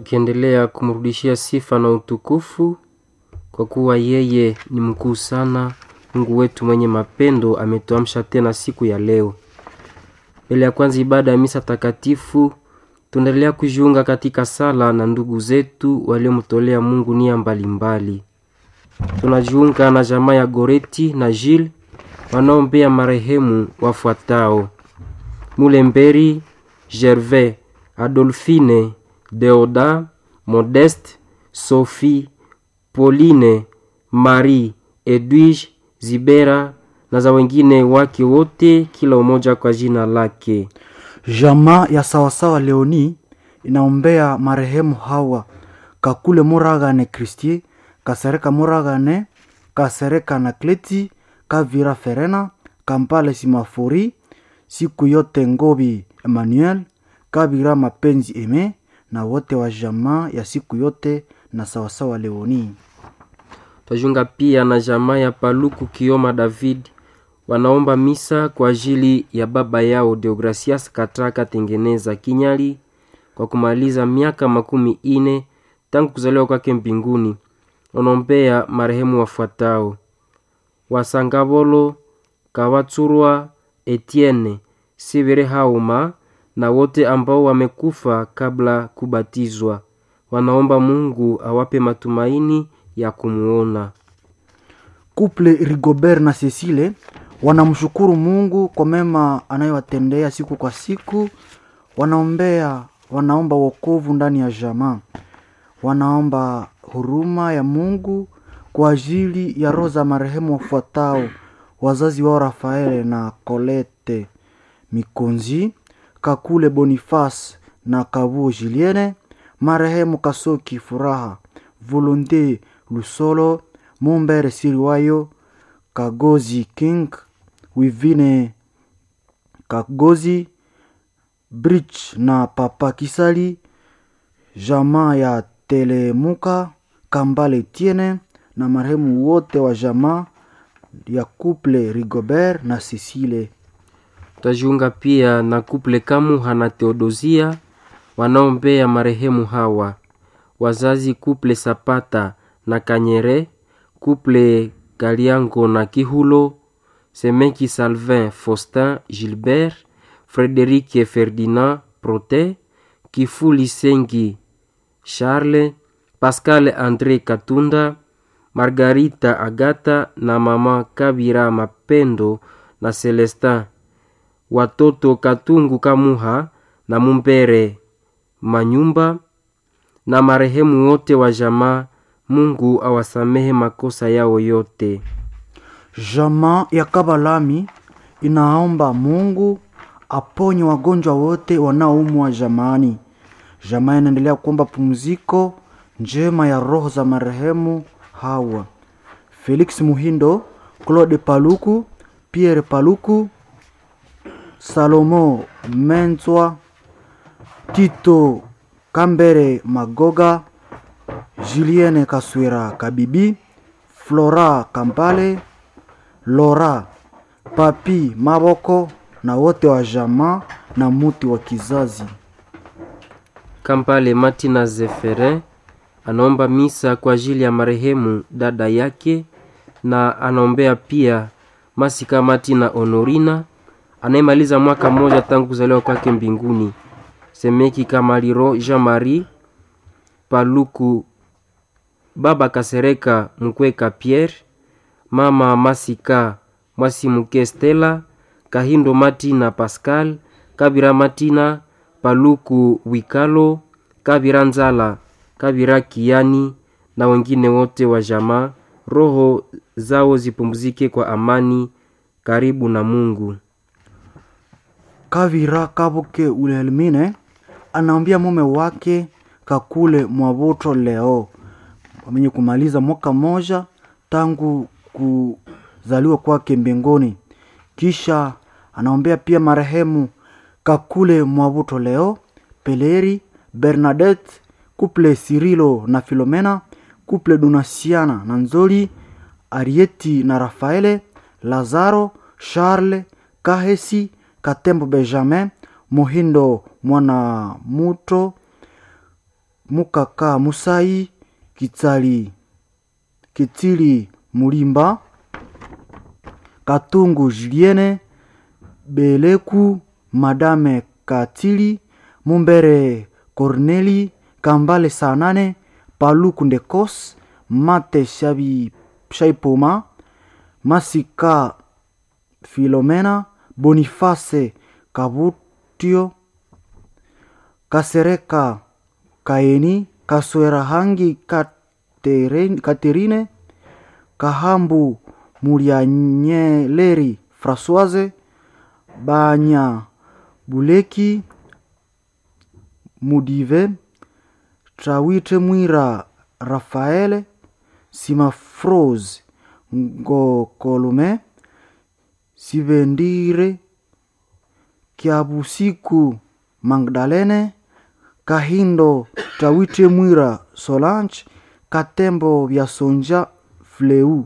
tukiendelea kumrudishia sifa na utukufu kwa kuwa yeye ni mkuu sana. Mungu wetu mwenye mapendo ametuamsha tena siku ya leo. Mbele ya kwanza ibada ya misa takatifu, tunaendelea kujiunga katika sala na ndugu zetu waliomtolea Mungu nia mbalimbali. Tunajiunga na jamaa ya Goreti na Gilles wanaombea marehemu wafuatao: Mulemberi Gervais, Adolphine, Deoda, Modeste, Sophie, Pauline, Marie, Edwige, Zibera na za wengine wake wote, kila umoja kwa jina lake. Jamaa ya sawasawa Leoni inaombea marehemu hawa Kakule Muragane Kristie, Kasereka Muragane, Kasereka na Kleti, Kavira Ferena, Kampale Simafori, siku yote Ngobi Emmanuel, Kabira Mapenzi Eme na wote wa jamaa ya siku yote na sawasawa Leoni. Twajiunga pia na jamaa ya Paluku Kioma David wanaomba misa kwa ajili ya baba yao Deogracias Katraka Tengeneza Kinyali kwa kumaliza miaka makumi ine tangu kuzaliwa kwake mbinguni. Wanaombea marehemu wafuatao: Wasangabolo Kawatsurwa Etienne Sivere Hauma na wote ambao wamekufa kabla kubatizwa. Wanaomba Mungu awape matumaini ya kumuona. Couple Rigobert na Cecile wanamshukuru Mungu kwa mema anayowatendea siku kwa siku. Wanaombea, wanaomba wokovu ndani ya jamaa, wanaomba huruma ya Mungu kwa ajili ya roho za marehemu wafuatao: wazazi wao Rafaele na Colette Mikonzi, Kakule Boniface na Kabuo Julienne, marehemu Kasoki Furaha, Volonte Lusolo, Mumbere Siriwayo, Kagozi King, Wivine Kagozi, Bridge na Papa Kisali, jamaa ya Telemuka, Kambale Tiene na marehemu wote wa jamaa ya Couple Rigobert na Cecile. Tutajiunga pia na kuple Kamuha na Theodosia wanaombea marehemu hawa wazazi kuple Sapata na Kanyere, kuple Kaliango na Kihulo, Semeki Salvin Faustin Gilbert, Frederike Ferdinand Prote, Kifuli Sengi Charles, Pascal Andre Katunda, Margarita Agata na mama Kabira Mapendo na Celestin watoto Katungu Kamuha na Mumbere Manyumba na marehemu wote wa jamaa. Mungu awasamehe makosa yao yote. Jamaa ya Kabalami inaomba Mungu aponye wagonjwa wote wanaoumwa jamaani. Jamaa inaendelea kuomba pumziko njema ya roho za marehemu hawa: Felix Muhindo, Claude Paluku, Pierre Paluku, Salomo Menzwa, Tito Kambere Magoga, Julienne Kaswira Kabibi, Flora Kampale, Lora Papi Maboko na wote wa jamaa na muti wa kizazi. Kampale Martina Zeferin anaomba misa kwa ajili ya marehemu dada yake na anaombea pia Masika Martina Honorina anayemaliza mwaka mmoja tangu kuzaliwa kwake mbinguni. Semeki Kamaliro Jean Marie Paluku, baba Kasereka Mkweka Pierre, mama Masika Mwasimuke Stella, Kahindo Martina Pascal, Kabira Martina Paluku Wikalo, Kabira Nzala, Kabira Kiani na wengine wote wa jamaa. Roho zao zipumzike kwa amani karibu na Mungu. Kavira Kabuke Wilhelmine anaambia mume wake Kakule Mwabuto leo wamenye kumaliza mwaka mmoja tangu kuzaliwa kwake mbinguni. Kisha anaombea pia marehemu Kakule Mwabuto leo, Peleri Bernadette, kuple Sirilo na Filomena, kuple Donasiana na Nzoli, Arieti na Rafaele, Lazaro, Charles, Kahesi, Katembo Benjamin, Muhindo Mwana Muto, mukaka musai kitsali kitsili mulimba katungu juliene beleku madame katili mumbere corneli kambale sanane paluku ndekos mate shabi shaipoma masika filomena boniface kabutio kasereka kaeni kaswera hangi Katerine- katerine kahambu mulianyeleri françoise banya buleki mudive trawite mwira rafaele simafrose ngokolume sivendire kiabusiku magdalene kahindo tawite mwira solange katembo vya sonja fleu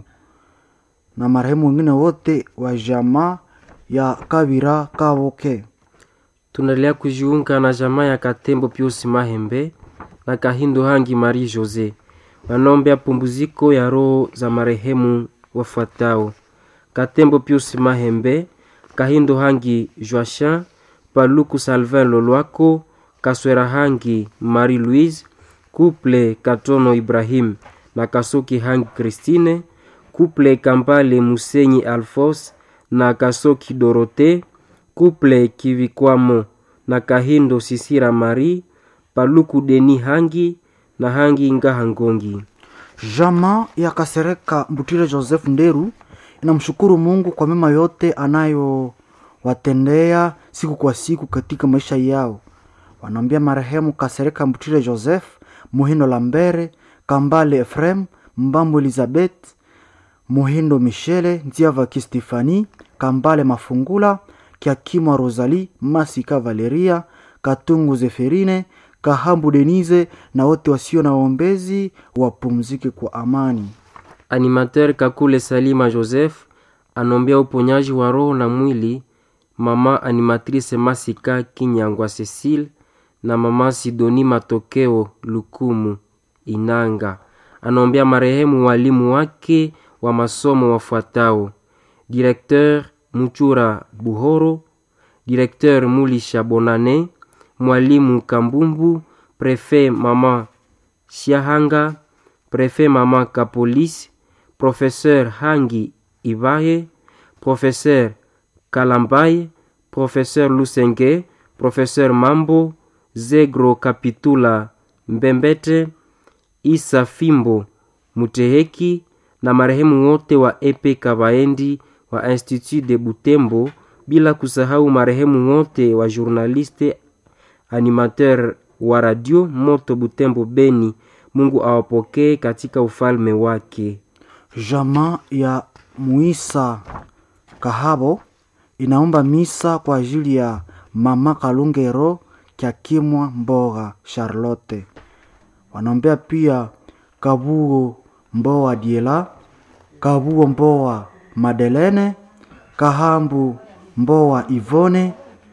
na marehemu wengine wote wa jamaa ya kabira kaboke tunaendelea kujiunga na jamaa ya Katembo Pius Mahembe na Kahindo Hangi Marie Jose wanaombea pumziko ya roho za marehemu wafuatao: Katembo Pius Mahembe, Kahindo Hangi Joachin, Paluku Salvin Lolwako, Kaswera Hangi Marie Louise, Couple Katono Ibrahim na Kasoki Hangi Christine, Couple Kambale Musenyi Alphonse na Kasoki Dorothée, Couple Kivikwamo na Kahindo Sisira Marie, Paluku Deni Hangi na Hangi Ngahangongi. jamaa ya kasereka mbutire joseph nderu inamshukuru mungu kwa mema yote anayowatendea siku kwa siku katika maisha yao wanaambia marehemu kasereka mbutire joseph muhindo lambere kambale efrem mbambo elizabeth muhindo michele nziavaki stefani kambale mafungula kiakimwa rosali masika valeria katungu zeferine kahambu denise na wote wasio na waombezi wapumzike kwa amani Animateur Kakule Salima Joseph anombea uponyaji wa roho na mwili mama animatrice Masika Kinyangwa Cecile na mama Sidoni Matokeo Lukumu Inanga. Anombea marehemu walimu wake wa masomo wafuatao: Directeur Muchura Buhoro, Directeur Mulisha Bonane, mwalimu Kambumbu, Prefet mama Shiahanga, Prefet mama Kapolis, Professeur Hangi Ibaye, Professeur Kalambaye, Professeur Lusenge, Professeur Mambo, Zegro Kapitula Mbembete, Isa Fimbo Muteheki na marehemu wote wa Epe Kabaendi wa Institut de Butembo, bila kusahau marehemu wote wa journaliste animateur wa radio Moto Butembo Beni. Mungu awapokee katika ufalme wake. jamaa ya muisa kahabo inaomba misa kwa ajili ya mama kalungero kyakimwa mboga charlotte wanaombea pia kabuo mboa diela kabuo mboa madelene kahambu mboa ivone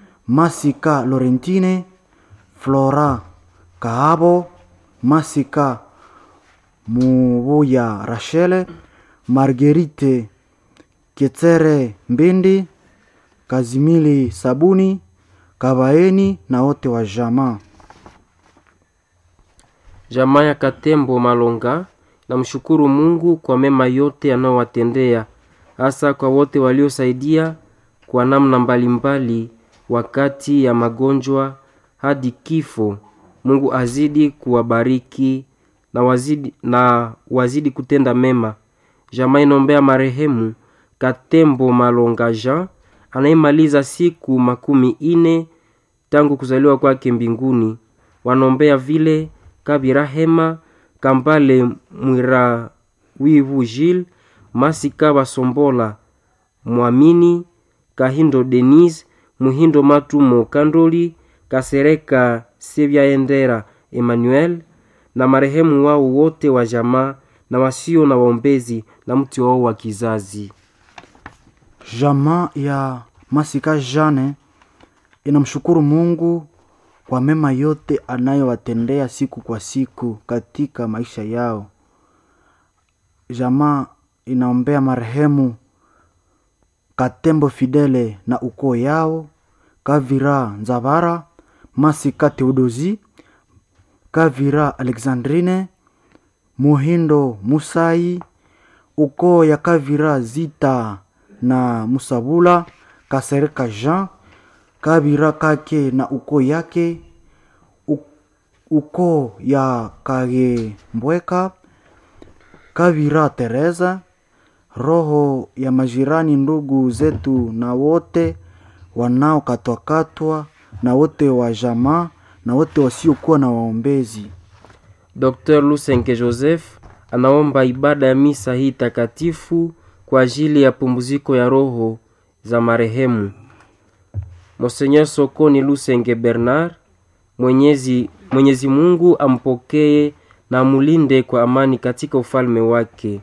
masika lorentine flora kahabo masika mubuya rachele margerite ketere mbindi kazimili sabuni kabaeni na wote wa jamaa Jamaa ya Katembo Malonga namshukuru Mungu kwa mema yote anayowatendea, hasa kwa wote waliosaidia kwa namna mbalimbali wakati ya magonjwa hadi kifo. Mungu azidi kuwabariki na wazidi, na wazidi kutenda mema. Jamaa inaombea marehemu Katembo Malonga Jean anayemaliza siku makumi ine tangu kuzaliwa kwake mbinguni. Wanaombea vile Kabira Hema, Kambale Mwira Wivu Gilles, Masika Basombola, Mwamini Kahindo Denise, Muhindo Matumo Kandoli, Kasereka Sebyaendera Emmanuel na marehemu wao wote wa jamaa na wasio na waombezi na mti wao wa kizazi. jamaa ya masika jane inamshukuru mungu kwa mema yote anayowatendea siku kwa siku katika maisha yao. Jamaa inaombea marehemu Katembo Fidele na ukoo yao, Kavira Nzavara, Masika Teodozi, Kavira Alexandrine, Muhindo Musai, ukoo ya Kavira Zita na Musabula, Kasereka Jean, Kavira Kake na ukoo yake, u- ukoo ya Kagembweka, Kavira Teresa, roho ya majirani, ndugu zetu na wote wanaokatwakatwa na wote wa jamaa na wote wasiokuwa na waombezi. Dr. Lusenge Joseph anaomba ibada ya misa hii takatifu kwa ajili ya pumziko ya roho za marehemu Monseigneur Sokoni Lusenge Bernard. Mwenyezi, Mwenyezi Mungu ampokee na amulinde kwa amani katika ufalme wake.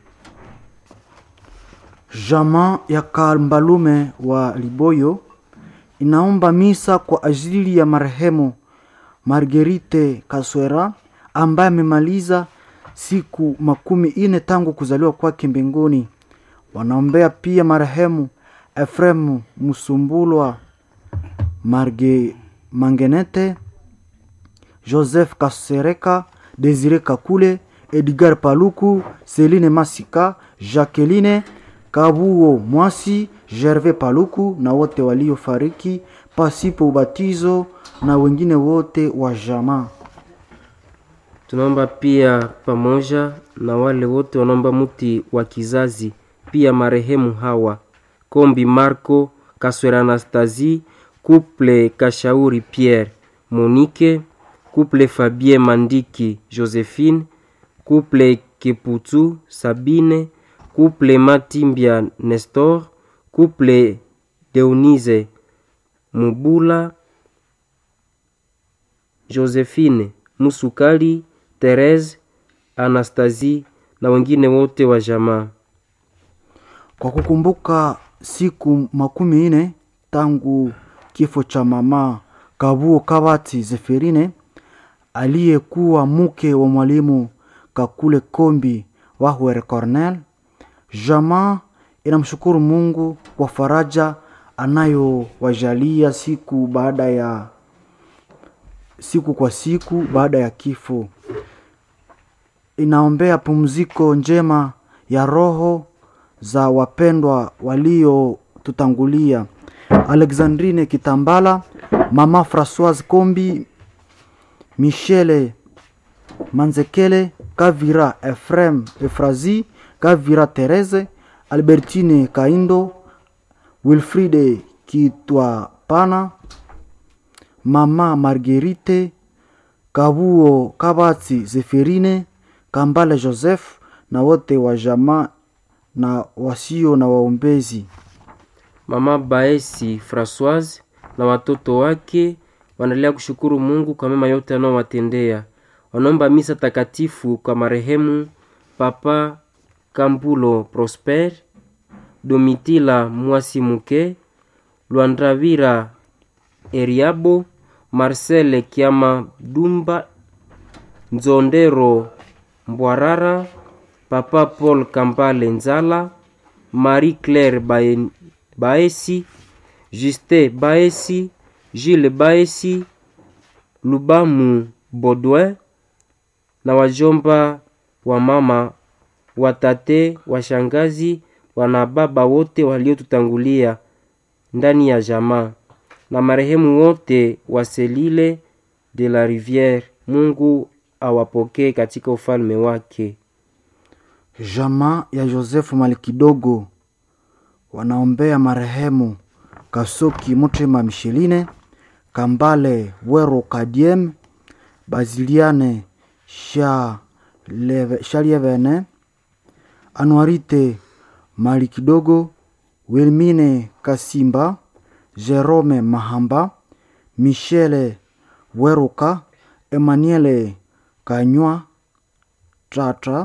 Jamaa ya Kambalume wa Liboyo inaomba misa kwa ajili ya marehemu Margerite Kaswera ambaye amemaliza siku makumi ine tangu kuzaliwa kwake mbinguni. Wanaombea pia marehemu Efremu Musumbulwa Marge Mangenete, Joseph Kasereka, Desire Kakule, Edgar Paluku, Celine Masika, Jacqueline Kabuo Mwasi, Gervais Paluku na wote waliofariki pasipo ubatizo na wengine wote wa jamaa. Tunaomba pia pamoja na wale wote wanaomba muti wa kizazi, pia marehemu hawa Kombi Marco Kaswera Anastasie, Couple Kashauri Pierre Monique, Couple Fabien Mandiki Josephine, Couple Keputu Sabine, Couple Matimbia Nestor, Couple Deonise Mubula, Josephine Musukali, Therese Anastasie na wengine wote wa jamaa. Kwa kukumbuka siku makumi ine tangu kifo cha mama Kabuo Kabati Zeferine aliyekuwa mke wa mwalimu Kakule Kombi Wahwere Cornel, jamaa inamshukuru Mungu kwa faraja anayowajalia siku baada ya siku kwa siku baada ya kifo. Inaombea pumziko njema ya roho za wapendwa waliotutangulia: Alexandrine Kitambala, mama Francoise Kombi, Michele Manzekele, Kavira Efrem Efrazi, Kavira Therese, Albertine Kaindo, Wilfride Kitwapana, mama Marguerite Kabuo Kabati Zeferine, Kambale Joseph na wote wa jamaa na wasio na waombezi. Mama Baesi Francoise na watoto wake wanaendelea kushukuru Mungu kwa mema yote anaowatendea. Wanaomba misa takatifu kwa marehemu Papa Kambulo Prosper, Domitila Mwasimuke, Lwandravira Eriabo, Marcel Kiama Dumba, Nzondero Mbwarara, Papa Paul Kambale Nzala, Marie Claire Bae- Baesi, Juste Baesi, Gilles Baesi, Lubamu Baudouin na wajomba wa mama, watate, washangazi, wanababa wote waliotutangulia ndani ya jamaa na marehemu wote wa Selile de la Riviere. Mungu awapokee katika ufalme wake. Jamaa ya Josefu Malikidogo wanaombea marehemu Kasoki Mutima Misheline, Kambale Wero Kadiem, Baziliane Shaleve- Shalievene, Anuarite Malikidogo, Wilmine Kasimba, Jerome Mahamba, Michele Weruka, Emmanuele Kanywa Tratra,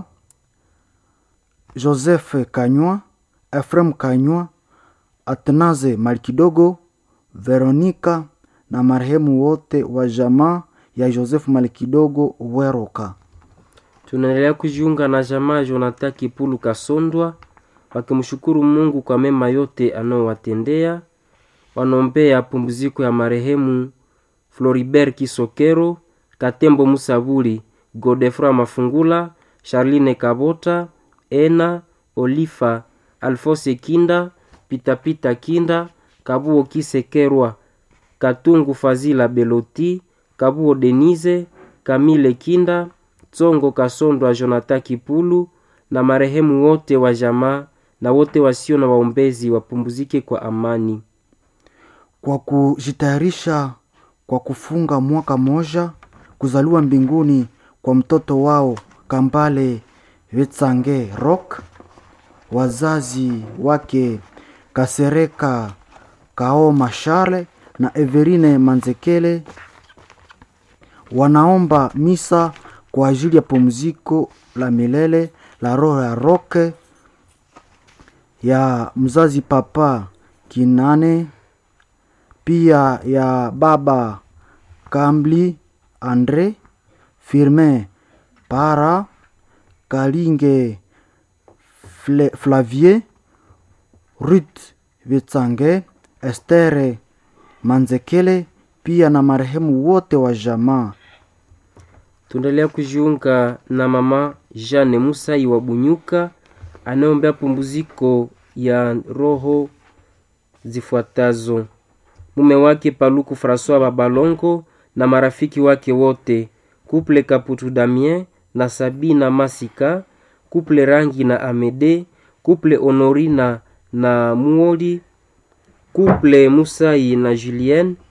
Joseph Kanywa, Ephraim Kanywa, Atnaze Malkidogo, Veronika na marehemu wote wa jamaa ya Joseph Malikidogo Weroka. Tunaendelea kujiunga na jamaa Jonathan Kipulu Kasondwa wakimshukuru Mungu kwa mema yote anaowatendea. Wanaombea pumziko ya marehemu Floribert Kisokero, Katembo Musabuli, Godefroy Mafungula, Charline Kabota, Ena Olifa, Alfose Kinda, Pitapita Kinda, Kabuo Kisekerwa, Katungu Fazila Beloti, Kabuo Denise, Kamile Kinda, Tsongo Kasondwa Jonathan Kipulu na marehemu wote wa jamaa na wote wasio na waombezi wapumzike kwa amani. Kwa kujitayarisha kwa kufunga mwaka moja kuzaliwa mbinguni kwa mtoto wao Kambale Vetsange Rock, wazazi wake Kasereka Kaoma Charle na Everine Manzekele wanaomba misa kwa ajili ya pumziko la milele la roho ya Roke ya mzazi Papa Kinane, pia ya baba Kambli Andre Firmin Para Kalinge Fle, Flavier Ruth Vitsange Estere Manzekele pia na marehemu wote wa jamaa. Tunaendelea kujiunga na mama Jeanne Musai wa Bunyuka anayeombea pumziko ya roho zifuatazo: mume wake Paluku Francois Babalongo na marafiki wake wote, kuple Kaputu Damien na Sabina Masika, kuple Rangi na Amede, kuple Honorina na Muoli, kuple Musai na Julien,